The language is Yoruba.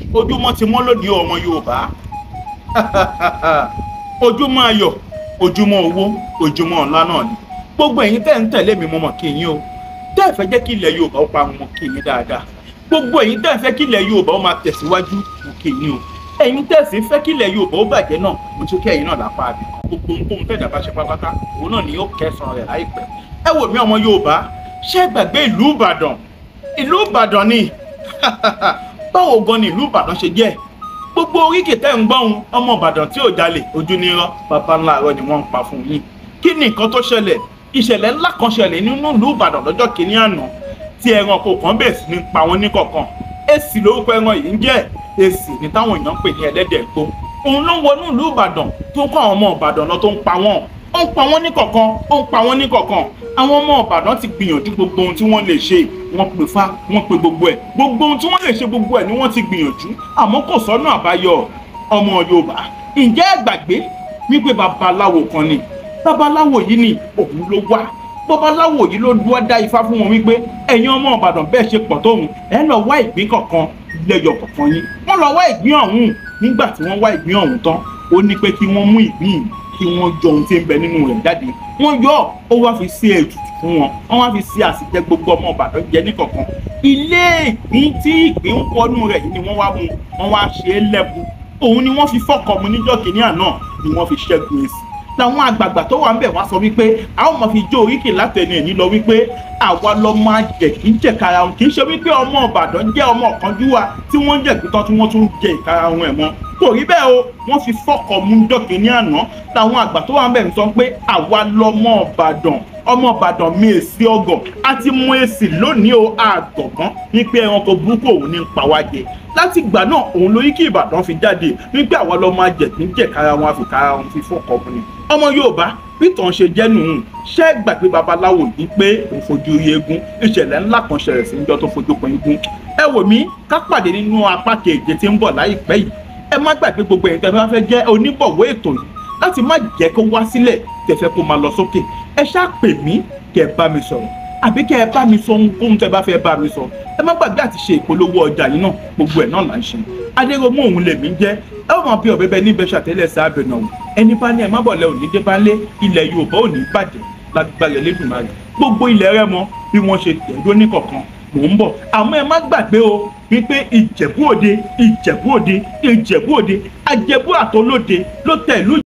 ojúmọ́ ti mọ́ lónìí ọmọ yorùbá ojúmọ́ ayọ̀ ojúmọ́ owó ojúmọ́ ọ̀la náà ni gbogbo ẹ̀yin tẹ́ ń tẹ̀lé mi mo mọ̀ kí yín o tẹ́ ẹ fẹ́ jẹ́ kí ilẹ̀ yorùbá ó pa wọn kí yín dáadáa gbogbo ẹ̀yin tẹ́ ẹ fẹ́ kí ilẹ̀ yorùbá ó máa tẹ̀síwájú mo kí yín o ẹ̀yin tẹ́ ẹ sì fẹ́ kí ilẹ̀ yorùbá ó bàjẹ́ náà mo tún kí ẹ̀yin náà lápá àbí gbogbo nǹkan tẹ̀dá bá ṣe pátápátá òun náà ni yóò kẹsàn-án rẹ̀ láìpẹ́ ẹ wò mí ọmọ yorùbá ṣé gbàgbé ìlú ìbàdàn ìlú ìbàdàn ni báwo gan ni ìlú ìbàdàn ṣe jẹ́ gbogbo oríkì tẹ́ ń gbọ́hun ọmọ ìbàdàn tí ò jalè ojú ní irọ́ bàbá ńlá irọ́ ni wọ́n ń pa fún yín kí ni nǹkan tó ṣẹlẹ̀ ìṣẹ̀lẹ̀ ńlá kan ṣẹlẹ̀ nínú ìlú ìbàdàn lọ́jọ́ kìíní àná tí ẹranko kan bẹ̀rẹ̀ sí ní pa wọn níkọ̀ọ̀kan èsì lórúkọ ẹran yìí ń jẹ́ èsì ní táwọn èèyàn ń pè ní ẹlẹ́dẹ̀ gbó òun ló ń wọnú ìlú ìbàdàn tó ń kọ́ àwọn ọmọ ìbàdàn lọ tó ń pa wọ́n ó ń pa wọ́n níkọ̀ọ̀kan ó ń pa wọ́n níkọ̀ọ̀kan àwọn ọmọ ìbàdàn ti gbìyànjú gbogbo ohun tí wọ́n lè ṣe wọ́n pè fa wọ́n pè gbogbo ẹ̀ gbogbo ohun tí wọ́n lè ṣe gbogbo ẹ̀ ni wọ́n ti gbìyànjú àmọ́ kò sọ́nà àbáyọ ọmọ yorùbá ǹjẹ́ ẹ gbàgbé wípé babaláwo kan ni babaláwo yìí ni òun ló wá babaláwo yìí ló dúró dá ifá fún wọn wípé ẹ̀yin ọmọ ìbàdàn bẹ́ẹ̀ ṣe pọ̀ tóun ẹ lọ wá ìgbín kọ̀ọ̀kan lẹ́yọ̀ kọ̀ọ̀kan yín wọ́n lọ wá ìgbín ọ̀hún nígbà tí wọ́n wá ìgbín ọ̀hún tán ó ní pé kí wọ́n mú ìgbín yìí kí wọ́n yọ ohun tí ń bẹ nínú rẹ̀ jáde wọ́n yọ ó wá fi ṣe ètùtù fún wọn wọ́n wá fi ṣe àsìjẹ gbogbo ọmọ ìbàdàn jẹ níkọ̀ọ̀kan ilé ìgbín tí ìgbín ń wọnú rẹ̀ yìí ni wọ́n wá mú wọ́n wá ṣe é lẹ́bu òun ni wọ́n fi fọ́kọ̀ mu níjọ́ kìíní àná ni wọ́n fi ṣẹ́gun èsì làwọn àgbààgbà tó wà ń bẹ̀ wá sọ wípé a ó máa fi jó oríkì látẹnu ẹ̀yìn lọ wípé àwa lọ máa jẹ kí n jẹ kára wọn kì í ṣe wípé ọmọ ìbàdàn jẹ́ ọmọ ọ̀kánjúwà tí wọ́n ń jẹ ìpítọ́ tí wọ́n tún jẹ ìkara wọn ẹ̀ mọ́ kò rí bẹ́ẹ̀ o wọ́n fi fọ́kọ̀ mu níjọ́ kìíní àná làwọn àgbà tó wà ń bẹ̀ ń sọ pé àwa lọmọ ìbàdàn ọmọ ìbàdàn mi èsì ọgọ a ti mú èsì lónìí o àgọ̀gán wípé ẹranko burúkú òun ní ń pa wá jẹ láti ìgbà náà òun lórí kí ìbàdàn fi jáde wípé àwa lọ máa jẹ kí n jẹ kára wọn àfi kára wọn fi fọkọ mu ni. ọmọ yorùbá bí tàn ṣe jẹ́ nù ṣé gbàgbé babaláwo yìí pé òun fojú rí eégún ìṣẹ̀lẹ̀ ńlá kan ṣẹlẹ̀ sí níjọ́ tó fojú kan eégún. ẹ wò mí ká pàdé nínú apá keje tí ń bọ̀ láìpẹ́ yìí ẹ má gbàgbé gbogbo ẹ̀yin tẹ́ bá fẹ́ jẹ́ oníbọ̀wọ́ ètò yìí láti má jẹ́ kó wá sílẹ̀ tẹ̀fẹ́ kó máa lọ sókè ẹ ṣáà pè mí kẹ́ ẹ bá mi sọ̀rọ̀ àbí kẹ́ ẹ bá mi sọ ohunkóhun tẹ́ bá fẹ́ bá mi sọ ẹ má gbàgbé àti ṣe ìpolówó ọjà yìí náà gbogbo ẹ̀ náà là ń ṣe adéròmú òun lèmi ń jẹ́ ẹ ó máa bí ọ̀bẹ bẹ níbẹ̀ ṣàtẹ́lẹ̀ sáàbẹ̀ náà ẹni bá ní ẹ má bọ̀lẹ̀ òní dé bá lé ilẹ̀ yorùbá ò ní bàjẹ́ lágbàlẹ̀ lẹ́dùnmáà gbogbo ilẹ̀ rẹ mọ bí wọ́n ṣe tẹ̀dó níkọ̀ọ̀kan mò ń bọ̀ àmọ́ ẹ má gbàgbé o wípé ìjẹ̀bú òde ìjẹ̀bú òde ìjẹ̀bú òde àjẹbú àtọlóde ló tẹ̀ ìlú